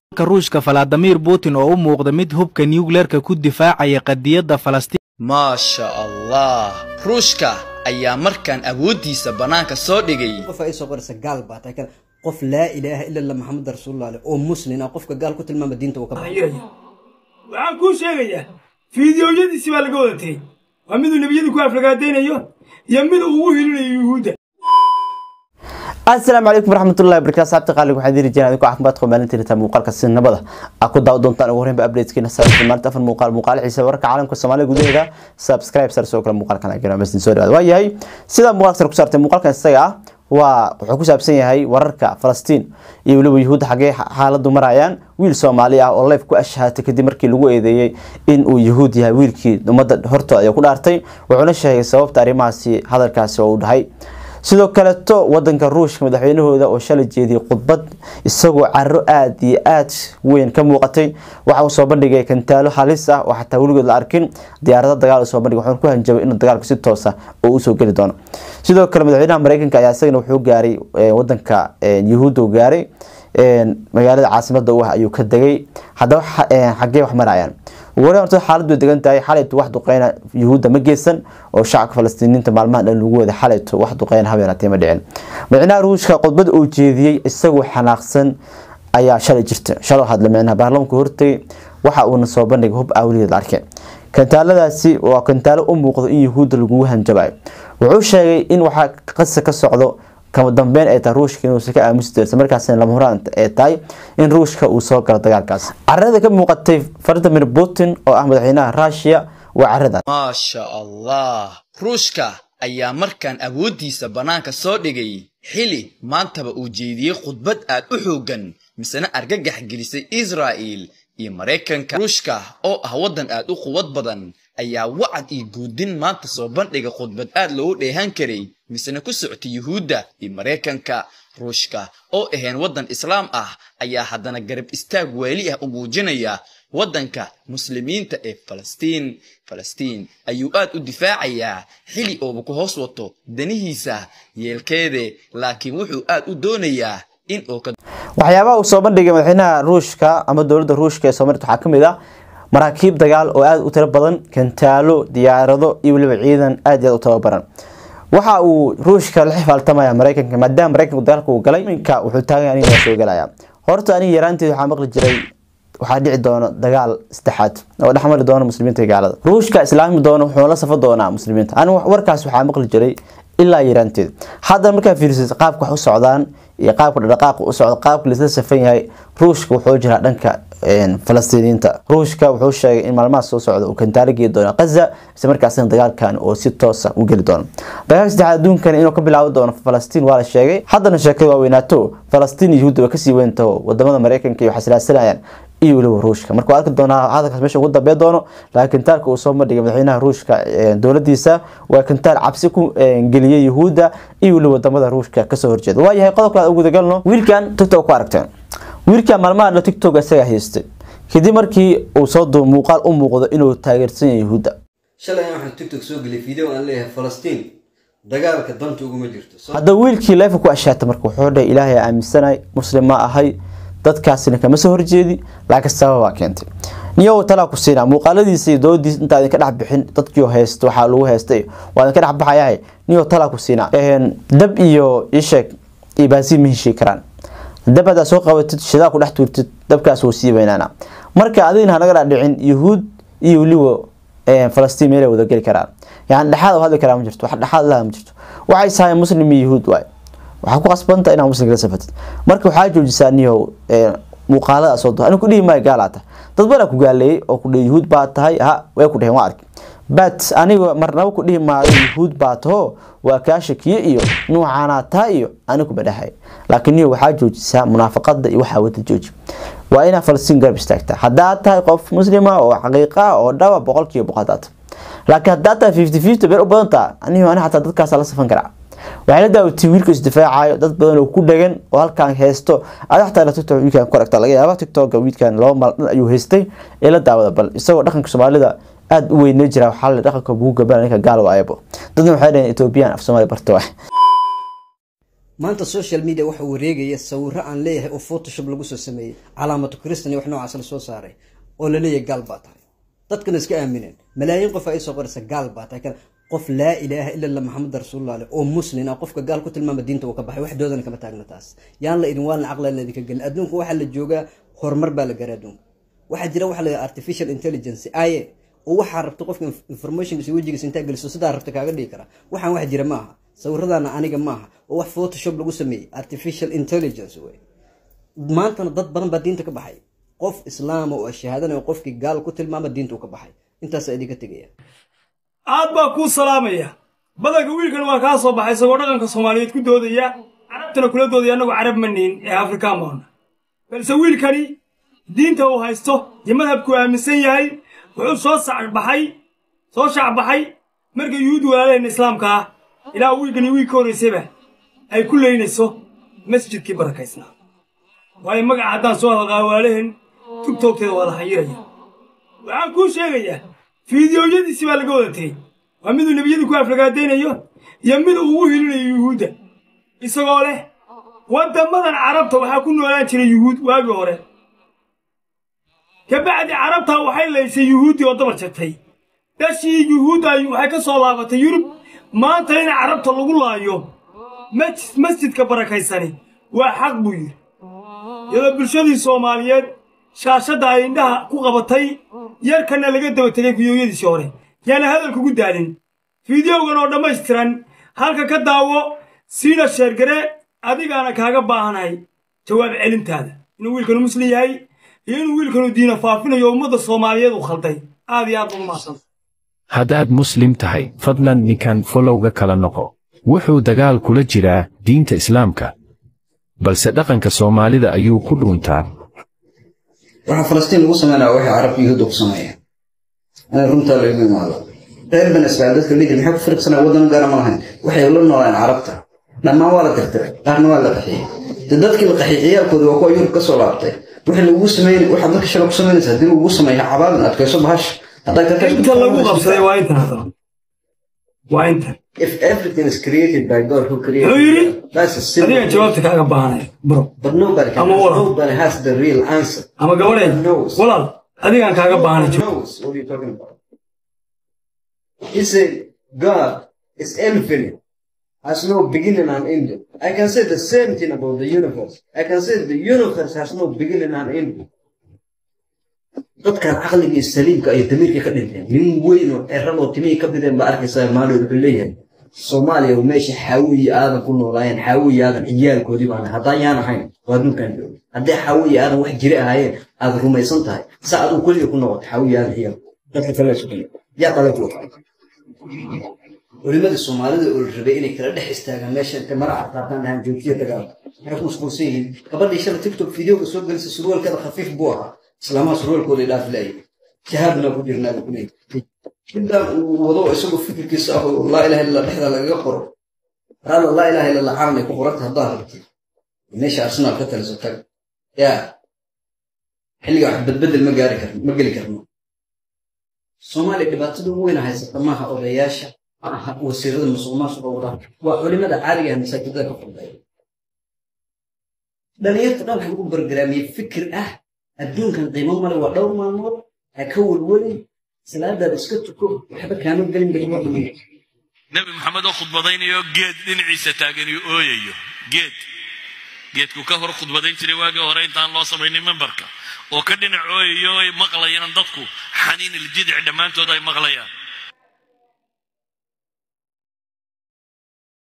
ruushka valadimir putin oo u muuqda mid hubka nucleerka ku difaacaya qadiyadda falastiin maasha allah ruushka ayaa markaan awooddiisa bannaanka soo dhigay qof ay soo qoraysa gaal baa tahay kale qof laa ilaaha ila allah maxamed rasuulullah leh oo muslin ah qofka gaal ku tilmaama diinta uu ka baxay waxaan kuu sheegayaa fiidiyowyadiisi baa laga wada tegey waa miduu nebiyada ku aflagaadaynayo iyo miduu ugu hilinayo yuhuudda asalaamu calaykum waraxmatullahi wabarakatu asxaabta qaaliga waxaan diri jiraan adinkoo caafimaad qaba maalinta inta muuqaalka si nabada aa ku daawa doontaan ugu horreynba updateskiina saabsan maalinta afar muuqaal muuqaal xiisa wararka caalamka soomaalida gudaheeda subscribe sar soo kale muuqaalkan agana mesin soo dhawaada waa yahay sidaa muuqaalka sar ku saartay muuqaalkan isaga ah waa wuxuu ku saabsan yahay wararka falastiin iyo weliba yuhuudda xaggee xaaladu marayaan wiil soomaali ah oo life ku ashahatay kadib markii lagu eedeeyey in uu yuhuud yahay wiilkii ummadda hortooda ayaa ku dhaartay wuxuuna sheegay sababta arrimahaasi hadalkaasi oo uu dhahay sidoo kaleeto wadanka ruushka madaxweynahooda oo shalay jeediyay khudbad isagoo caro aada iyo aada weyn ka muuqatay waxa uu soo bandhigay kantaalo halis ah oo xataa weligood la arkin diyaarado dagaal soo bandhigay wuxuuna ku hanjabay inuu dagaalku si toosa oo usoo geli doono sidoo kale madaxweynaha mareykanka ayaa isagana wuxuu gaaray wadanka yuhuudda u gaaray magaalada caasimada u ah ayuu ka degay haddaba xaggee wax marayaan wari horta xaalad bay degan tahay xalaytu wax duqeyna yuhuudda ma geysan oo shacabka falastiiniinta maalmaha dhan lagu wada xalaytu wax duqeyna habeenatee ma dhicin micnaha ruushka khudbad uu jeediyey isagoo xanaaqsan ayaa shalay jirta shalay hadla micnaha baarlamaanku hortagay waxa uuna soo bandhigay hub awliyeed la arkay kantaaladaasi waa kantaalo u muuqdo in yuhuudda lagugu hanjabayo wuxuu sheegay in waxaa qasa ka socdo kama dambeyn ay tahay ruushka inuusan ka aamusi doonsa markaasna lama huraan ay tahay in ruushka uu soo galo dagaalkaas carada ka muuqatay vladimir putin oo ah madaxweynaha ruushia waa caradaas maasha allah ruushka ayaa markaan awooddiisa bannaanka soo dhigay xili maantaba uu jeediyey khudbad aad u xooggan misena argagax gelisay israa'il iyo maraykanka ruushka oo ah waddan aad u quwad badan ayaa wacad iyo guudin maanta soo bandhiga khudbad aad loogu dheehan karay misena ku socotay yuhuudda iyo maraykanka ruushka oo ahayn waddan islaam ah ayaa haddana garab istaag waali ah u muujinaya waddanka muslimiinta ee falastiin falastiin ayuu aad u difaacayaa xili ooba ku hoos wato danihiisa yeelkeede laakiin wuxuu aad u doonayaa in uu ka waxyaabaha uu soo bandhigay madaxweynaha ruushka ama dowladda ruushka ee soomaalida waxaa kamid ah maraakiib dagaal oo aada u tiro badan kantaalo diyaarado iyo weliba ciidan aada iyo aad u tababaran waxa uu ruushka la xifaaltamaya mareykanka maadaama mareykanku dagaalka uu galay minka wuxuu taagan aniga soo galaya horta aniga yaraanteed waxaa maqli jiray waxaa dhici doona dagaal saddexaad oo dhexmari doona muslimiinta iyo gaalada ruushka islaami doona wuxuu la safo doonaa muslimiinta ani warkaas waxaa maqli jiray ilaa yaraanteed haddana markaa fiirisid qaabka wax u socdaan iyo qaabka dhaqaaqa u socdo qaabka laisla safan yahay ruushka wuxuu jiraa dhanka falastiiniyiinta ruushka wuxuu sheegay in maalmaha soo socda uu kantaalo geedi doono gaza isla markaasina dagaalkan oo si toosa u geli doono dagaalka saddexaad adduunkan inuu ka bilaabi doono falastiin waa la sheegay haddana sheekada waa weynaato falastiin iyo yuhuudda way kasii weyntaho wadamada mareykanka iyo waxasilaasanayaan iyo weliba ruushka marka waa arki doonaa hadalkaas meesha ugu dambee doono laakiin kantaalka uu soo bandhigay madaxweynaha ruushka dowladiisa waa kantaal cabsi ku geliyay yuhuudda iyo weliba wadamada ruushka kasoo horjeeda waa yahay qodobka aad gudagalno wiilkan tiktok ku aragteen wiilkan maalmaha dha tiktok isaga haystay kadib markii uu soo duub muuqaal u muuqdo inuu taageersan yahay yuhuudda shalay waxaan tiktok soo geliyay video aan leeyahay falastiin dagaalka danta uguma jirto haddaba wiilkii leefa ku ashaatay marka wuxuu dhahay ilaahay aaminsanay muslim ma ahay dadkaasina kama soo horjeedi laakiin sababaa keentay niyow talaa ku siinaa muuqaaladiisa iyo doodiisa intaa idinka dhex bixin dadkii haysto waxaa lagu haystay waa idinka dhex baxayahay niyow talaa ku siinaa dab iyo isheeg iyo baasiin ma heshii karaan dab haddaa soo qabatid shidaa ku dhex tuurtid dabkaas wuu sii weynaana marka adigna hanaga dhaadhicin yuhuud iyo weliba falastiin meelay wada geli karaan yani dhexaad hadli karaa ma jirto wax dhexaad laha ma jirto waxay sahayn muslim iyo yuhuud waay waxaa ku qasbanta inaa muslimka la safatid marka waxaa joojisaa niyow muuqaalada soo do aniga kudhihi maayo gaalaa tahay dad badaa ku gaaleeyey oo kudhihi yuhuud baa tahay ha way ku dheheen waa arki bat aniga marnaba ku dhihi maayo yuhuud baa taho waa kaa shakiye iyo nuucaanaa taa iyo anigu badhahay laakiin niyo waxaa joojisaa munaafaqada iyo waxaa wada jooji waa inaa falastiin garab istaagtaa haddaad tahay qof muslima oo xaqiiqa oo dhaba boqolkiiba boqol hadaad laakiin haddaad tahay fifty fifty been u badantaa anigo ani xataa dadkaasa la safan karaa waxay la daawatay wiilka isdifaacayo dad badan oo ku dhagan oo halkaan haysto ada xataa la tiktok wiilkan ku aragta laga yaaba tiktoka wiilkan laba maal dhan ayuu haystay ee la daawada bal isagoo dhaqanka soomaalida aada u weynay jira waxaa la dhaqanka bugu gaban ninka gaal waayabo dadna waxay dhaheen ethoobiyan af soomaali barto wax maanta social media waxa wareegaya sawiro aan leeyahay oo photoshop lagu soo sameeyey calaamatu kristan iyo wax noocaas la soo saaray oo la leeyahay gaal baa tahay dadkana iska aamineen malaayiin qof ay soo qoraysa gaal baa tahay kan qof laa ilaaha ila allah maxamed rasuulullah leh oo muslim ah qofka gaal ku tilmaama diinta uu ka baxay wax doodana kama taagna taas yaan la idin waalna caqlan la idinka gelin adduunka waxaa la joogaa horumar baa la gaaray adduunka waxaa jira waxa la artificial intelligence aye oo waxaa rabta qofka informationkiisa wejigiisa intaa geliso sidaa rabta kaaga dhigi kara waxaan wax jira maaha sawiradaana aniga maaha oo wax photoshop lagu sameeyey artificial intelligence wey maantana dad badan baa diinta ka baxay qof islaama oo shahaadanayo qofkii gaal ku tilmaama diinta uu ka baxay intaasaa idinka tegaya aad baa kuu salaamaya badanka wiilkan waa kaa soo baxay isagoo dhaqanka soomaaliyeed ku doodaya carabtana kula doodaya annagu carab ma nihin ee afrikaan baana balse wiilkani diinta uu haysto iyo madhabkuu aaminsan yahay wuxuu soo sacbaxay soo shacbaxay marka yuhuud walaalaheenna islaamka ah ilaa wiilkani wiil ka horraysayba ay ku leynayso masjidkii barakaysnaa waayo magaca haddaan soo hadalqaa walaalaheen tugtoogteeda waa la xayiraya waxaan kuu sheegayaa fiidiyoyadiisii baa laga wada tegey waa miduu nebiyadii ku aflagaadaynayo iyo mid uu ugu hilinayo yuhuudda isagoo leh waddammadan carabta waxaa ku noolaan jiray yuhuud waagii hore ka bacdi carabtaa waxay laysay yuhuuddii oo dabar jagtay dhashii yuhuudda waxay ka soo laabatay yurub maanta in carabta lagu laayo masjidka barakaysani waa xaq buu yidhi iyadoo bulshadii soomaaliyeed shaashadda ay indhaha ku qabatay yarkanna laga daba tegay fidyooyadiisii hore yaana hadalkugu daalin fideogan oo dhammaystiran halka ka daawo siina sheergare adigaana kaaga baahanahay jawaab celintaada inuu wiilkanu muslim yahay iyo inuu wiilkanu diina faafinayo ummadda soomaaliyeed uu khalday aad iyo aad ugu mahadsan haddaad muslim tahay fadlan ninkan folowga kala noqo wuxuu dagaal kula jiraa diinta islaamka balse dhaqanka soomaalida ayuu ku dhuuntaa waxaa falastiin lagu sameynaya waxay carabka yuhuudda ku sameeyeen ana runtaa laigu imaado reer bani israa'iil dadka lidhi maxay ku firqsanaya waddan gaara ma lahayn waxay la noolaan carabta dhammaan waa la tirtiray qaarna waa la qaxiyey de dadkii la qaxiyey ciyaalkooda waa kuwa yurub ka soo laabtay wixii lagugu sameyn waxaad dadka shala ku samaynaysa haddii lagugu sameeyo cabaadin adkayso bahash haddaa ka inta lagu qabsaday waa intan hadaba waa intan If everything is created by God who created Wuxuu yidhi, it, that's a simple adigan jawaabta kaaga baahanaya bro But nobody can Ama walaal. nobody has the real answer. ama gabadheen walaal adigan kaaga baahanay Nobody knows what you're talking about. He said God is infinite, has no beginning and end. I can say the same thing about the universe. I can say the universe has no beginning and end. dadkan caqliga iyo saliimka iyo damiirka ka dhinteen nin weyn oo ceran oo timihii ka bideen baa arkaysaa maalin wuxuu leeyahay soomaaliya oo meesha xaawi iyo aadan ku noolaayeen xaawi iyo aadan ciyaalkoodii baan haddaan yaan ahayn waa adduunkan joogo haddii xaawi iyo aadan wax jiri ahaayeen aad rumaysan tahay saa adigu keliga ku noqoto xaawi iyo aadan ciyaal dadka kale isu dhiyo yaa dhalay kuwa culimadii soomaalida oo la rabay inay kala dhex istaagaan meesha intay maraca qaataan dhahaan joojiya dagaal maxay ku mashquulsan yihiin gabadhii shala tiktok videoga soo gelisay surwaalkeeda khafiif buu ahaa islaamaha surwaalkooda dhaaf laayay jihaadna ku jirnaa buu kuleeyahay midaan uu wado isagoo fikirkiisa ah oo laa ilaha illa dhexda lagaga qoro raala laa ilaha illa allah caalamay ku qoranta haddaa rabtid meesha arsenaal ka taliso tag yaa xilliga wax badbedel ma gaari karno ma geli karno soomaaliya dhibaatada ugu weyna haysata maaha odayaasha maaha wasiirada musuqmaasuqa wada waa culimada caaliga ah masaajidada ka furdaya dhalinyarta dhan waxaa lagu bargaraamiyey fikir ah adduunkan qiimo male waa dhowr maalmood ha ka welwelin salaadaada iska tuko waxba kaama gelin bay nebi maxamed oo khudbadaynayo geed dhinaciisa taagan iyo ooyayo geed geedku ka hor khudbadayn jiray waagii hore intaan loo samaynin membarka oo ka dhinac ooyayo ay maqlayaan dadku xaniin iljidic dhammaantood ay maqlayaan